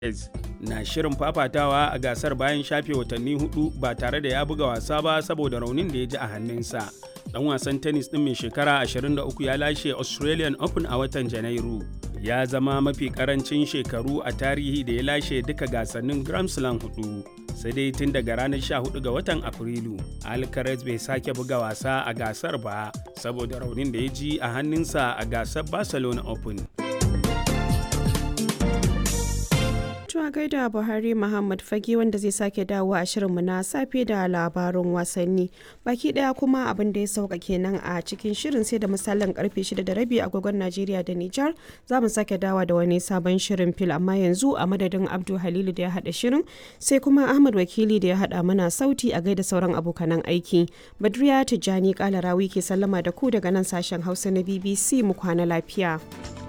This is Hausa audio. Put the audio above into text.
na shirin fafatawa a gasar bayan shafe watanni hudu ba tare da ya buga wasa ba saboda raunin da ya ji a hannunsa. Dan wasan tennis ɗin mai shekara 23 ya lashe Australian Open a watan Janairu. Ya zama mafi karancin shekaru a tarihi da ya lashe duka gasannin Grand Slam hudu. Sai dai tun daga ranar 14 ga watan Afrilu, Alcaraz bai sake buga wasa a gasar ba saboda raunin da ya ji a hannunsa a gasar Barcelona Open. Tuwa gaida Buhari Muhammad Fage wanda zai sake dawo a shirinmu na safe da labarun wasanni. Baki daya kuma abin da ya sauka kenan a cikin shirin sai da misalin karfe 6 da rabi agogon Najeriya da Nijar za mu sake dawa da wani sabon shirin fil amma yanzu a madadin Abdul Halilu da ya hada shirin sai kuma Ahmad Wakili da ya hada mana sauti a gaida sauran abokanan aiki. Badriya Tijjani Kalarawi ke sallama da ku daga nan sashen Hausa na BBC mu kwana lafiya.